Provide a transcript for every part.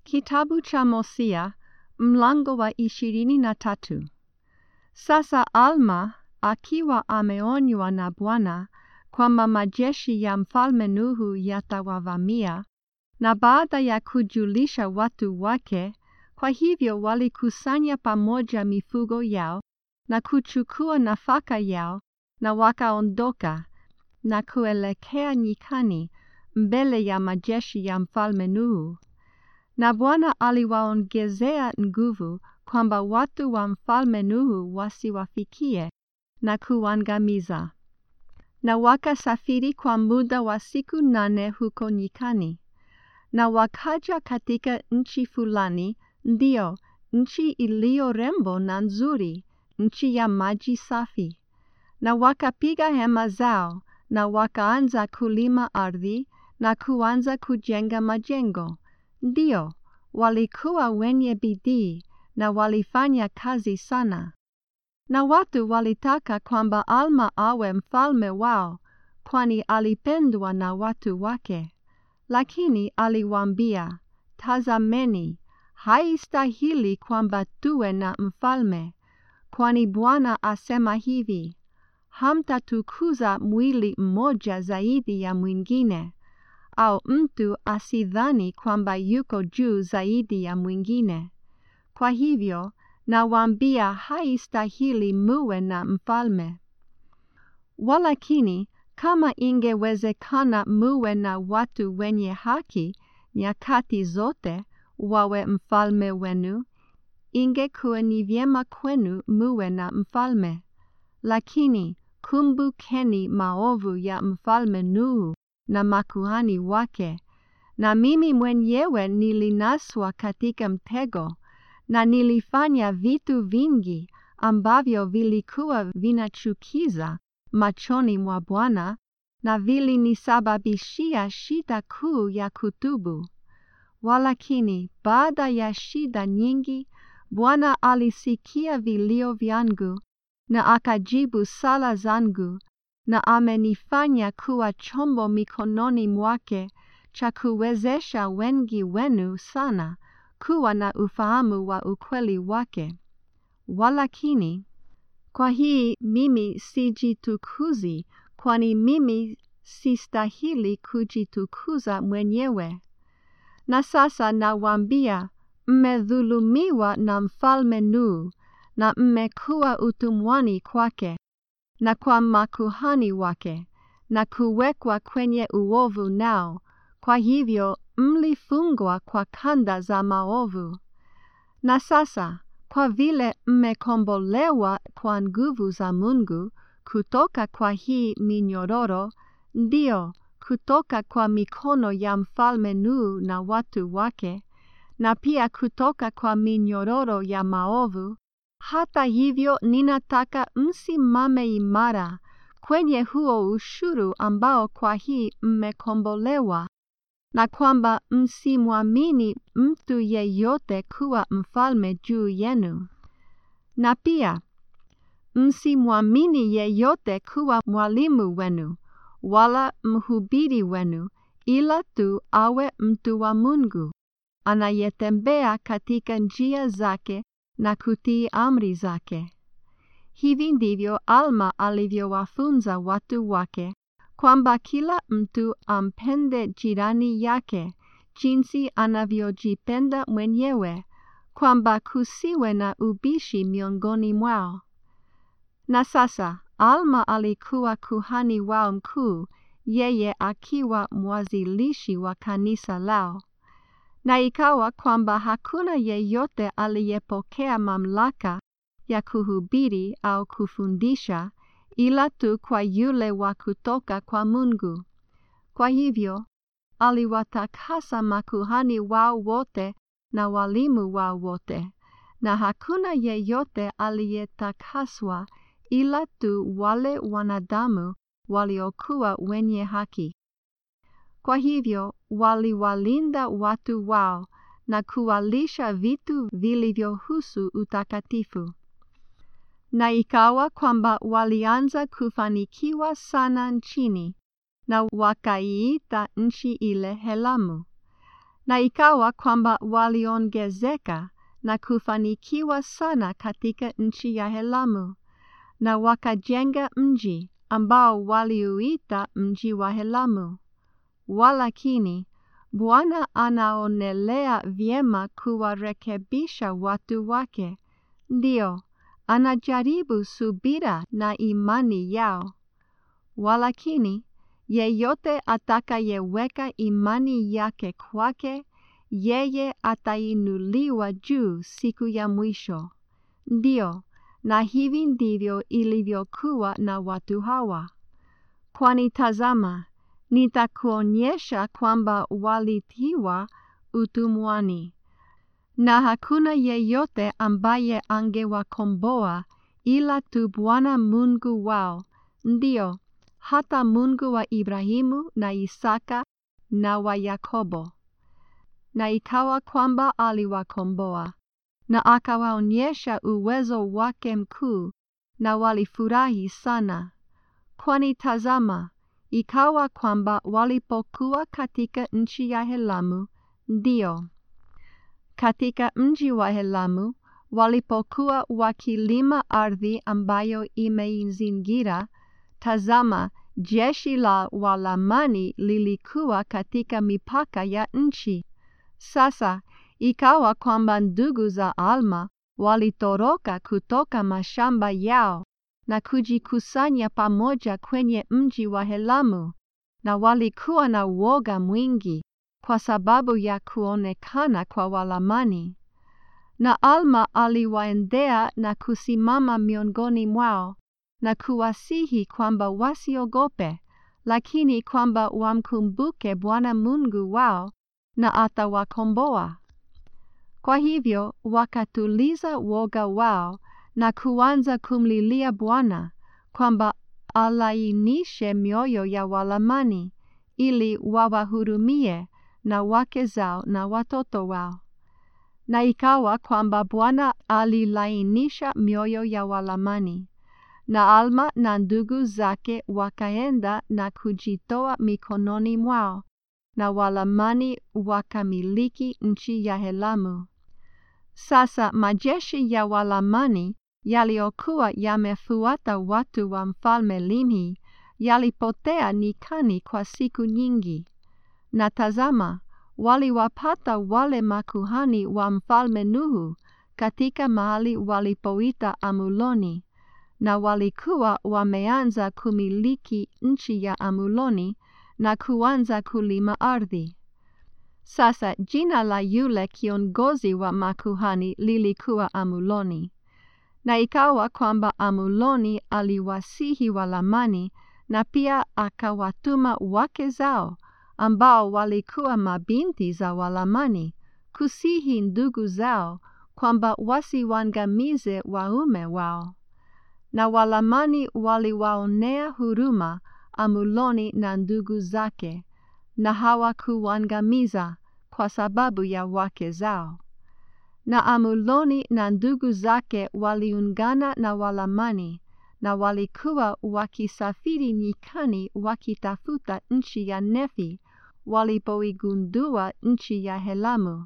Kitabu cha Hosea mlango wa ishirini na tatu. Sasa Alma akiwa ameonywa na Bwana kwamba majeshi ya mfalme Nuhu yatawavamia, na baada ya kujulisha watu wake, kwa hivyo walikusanya pamoja mifugo yao na kuchukua nafaka yao, na wakaondoka na kuelekea nyikani mbele ya majeshi ya mfalme Nuhu. Na Bwana aliwaongezea nguvu kwamba watu wa mfalme Nuhu wasiwafikie na kuangamiza. Na wakasafiri kwa muda wa siku nane huko nyikani. Na wakaja katika nchi fulani, ndio nchi iliyo rembo na nzuri, nchi ya maji safi. Na wakapiga hema zao, na wakaanza kulima ardhi na kuanza kujenga majengo. Ndio, walikuwa wenye bidii na walifanya kazi sana. Na watu walitaka kwamba Alma awe mfalme wao, kwani alipendwa na watu wake. Lakini aliwaambia, Tazameni, haistahili kwamba tuwe na mfalme, kwani Bwana asema hivi, hamtatukuza mwili mmoja zaidi ya mwingine au mtu asidhani kwamba yuko juu zaidi ya mwingine. Kwa hivyo, nawaambia haistahili muwe na mfalme. Walakini, kama ingewezekana muwe na watu wenye haki nyakati zote wawe mfalme wenu, ingekuwa ni vyema kwenu muwe na mfalme. Lakini, kumbukeni maovu ya mfalme Nuhu na makuhani wake, na mimi mwenyewe nilinaswa katika mtego, na nilifanya vitu vingi ambavyo vilikuwa vinachukiza machoni mwa Bwana, na vilinisababishia shida kuu ya kutubu. Walakini, baada ya shida nyingi, Bwana alisikia vilio vyangu, na akajibu sala zangu, na amenifanya kuwa chombo mikononi mwake cha kuwezesha wengi wenu sana kuwa na ufahamu wa ukweli wake. Walakini, kwa hii mimi sijitukuzi, kwani mimi sistahili kujitukuza mwenyewe. Na sasa nawaambia, mmedhulumiwa na mfalme Nuhu, na mmekuwa utumwani kwake na kwa makuhani wake, na kuwekwa kwenye uovu nao, kwa hivyo mlifungwa kwa kanda za maovu. Na sasa, kwa vile mmekombolewa kwa nguvu za Mungu kutoka kwa hii minyororo, ndio kutoka kwa mikono ya mfalme Nuhu na watu wake, na pia kutoka kwa minyororo ya maovu, hata hivyo ninataka msimame imara kwenye huo ushuru ambao kwa hii mmekombolewa, na kwamba msimwamini mtu yeyote kuwa mfalme juu yenu. Na pia msimwamini yeyote kuwa mwalimu wenu, wala mhubiri wenu, ila tu awe mtu wa Mungu, anayetembea katika njia zake na kutii amri zake. Hivi ndivyo Alma alivyowafunza watu wake, kwamba kila mtu ampende jirani yake jinsi anavyojipenda mwenyewe, kwamba kusiwe na ubishi miongoni mwao. Na sasa Alma alikuwa kuhani wao mkuu, yeye akiwa mwanzilishi wa kanisa lao. Na ikawa kwamba hakuna yeyote aliyepokea mamlaka ya kuhubiri au kufundisha ila tu kwa yule wa kutoka kwa Mungu. Kwa hivyo, aliwatakasa makuhani wao wote na walimu wao wote, na hakuna yeyote aliyetakaswa ila tu wale wanadamu waliokuwa wenye haki. Kwa hivyo waliwalinda watu wao na kuwalisha vitu vilivyohusu utakatifu. Na ikawa kwamba walianza kufanikiwa sana nchini, na wakaiita nchi ile Helamu. Na ikawa kwamba waliongezeka na kufanikiwa sana katika nchi ya Helamu, na wakajenga mji ambao waliuita mji wa Helamu. Walakini, Bwana anaonelea vyema kuwarekebisha watu wake, ndio anajaribu subira na imani yao. Walakini, yeyote atakayeweka imani yake kwake, yeye atainuliwa juu siku ya mwisho. Ndio, na hivi ndivyo ilivyokuwa na watu hawa. Kwani tazama, nitakuonyesha kwamba walitiwa utumwani, na hakuna yeyote ambaye angewakomboa ila tu Bwana Mungu wao, ndio hata Mungu wa Ibrahimu na Isaka na wa Yakobo. Na ikawa kwamba aliwakomboa na akawaonyesha uwezo wake mkuu, na walifurahi sana. Kwani tazama, ikawa kwamba walipokuwa katika nchi ya Helamu, ndio katika mji wa Helamu, walipokuwa wakilima ardhi ambayo imeizingira, tazama, jeshi la Walamani lilikuwa katika mipaka ya nchi. Sasa ikawa kwamba ndugu za Alma walitoroka kutoka mashamba yao na kujikusanya pamoja kwenye mji wa Helamu, na walikuwa na woga mwingi kwa sababu ya kuonekana kwa Walamani. Na Alma aliwaendea na kusimama miongoni mwao na kuwasihi kwamba wasiogope, lakini kwamba wamkumbuke Bwana Mungu wao na atawakomboa. Kwa hivyo wakatuliza woga wao na kuanza kumlilia Bwana kwamba alainishe mioyo ya Walamani ili wawahurumie na wake zao na watoto wao. Na ikawa kwamba Bwana alilainisha mioyo ya Walamani, na Alma na ndugu zake wakaenda na kujitoa mikononi mwao, na Walamani wakamiliki nchi ya Helamu. Sasa majeshi ya Walamani yaliyokuwa yamefuata watu wa mfalme Limhi yalipotea nyikani kwa siku nyingi. Na tazama, waliwapata wale makuhani wa mfalme Nuhu katika mahali walipoita Amuloni, na walikuwa wameanza kumiliki nchi ya Amuloni na kuanza kulima ardhi. Sasa jina la yule kiongozi wa makuhani lilikuwa Amuloni. Na ikawa kwamba Amuloni aliwasihi Walamani na pia akawatuma wake zao ambao walikuwa mabinti za Walamani kusihi ndugu zao kwamba wasiwangamize waume wao. Na Walamani waliwaonea huruma Amuloni na ndugu zake, na hawakuwangamiza kwa sababu ya wake zao. Na Amuloni na ndugu zake waliungana na Walamani na walikuwa wakisafiri nyikani wakitafuta nchi ya Nefi walipoigundua nchi ya Helamu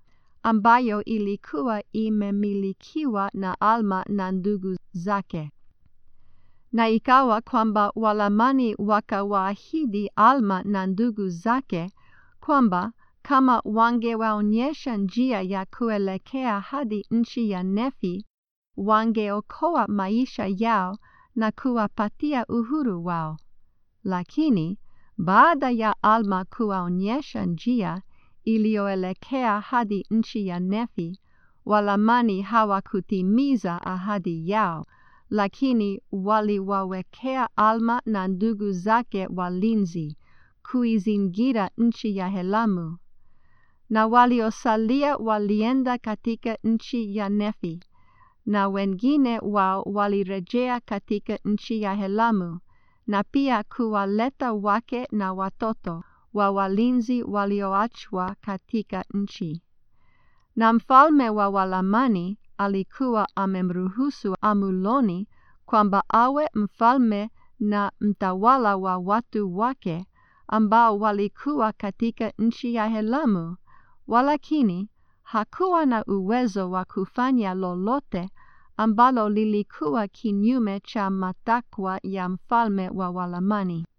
ambayo ilikuwa imemilikiwa na Alma na ndugu zake. Na ikawa kwamba Walamani wakawaahidi Alma na ndugu zake kwamba kama wangewaonyesha njia ya kuelekea hadi nchi ya Nefi, wangeokoa maisha yao na kuwapatia uhuru wao. Lakini baada ya Alma kuwaonyesha njia iliyoelekea hadi nchi ya Nefi, Walamani hawakutimiza ahadi yao, lakini waliwawekea Alma na ndugu zake walinzi kuizingira nchi ya Helamu. Na waliosalia walienda katika nchi ya Nefi, na wengine wao walirejea katika nchi ya Helamu, na pia kuwaleta wake na watoto wa walinzi walioachwa katika nchi. Na mfalme wa Walamani alikuwa amemruhusu Amuloni kwamba awe mfalme na mtawala wa watu wake ambao walikuwa katika nchi ya Helamu, walakini hakuwa na uwezo wa kufanya lolote ambalo lilikuwa kinyume cha matakwa ya mfalme wa Walamani.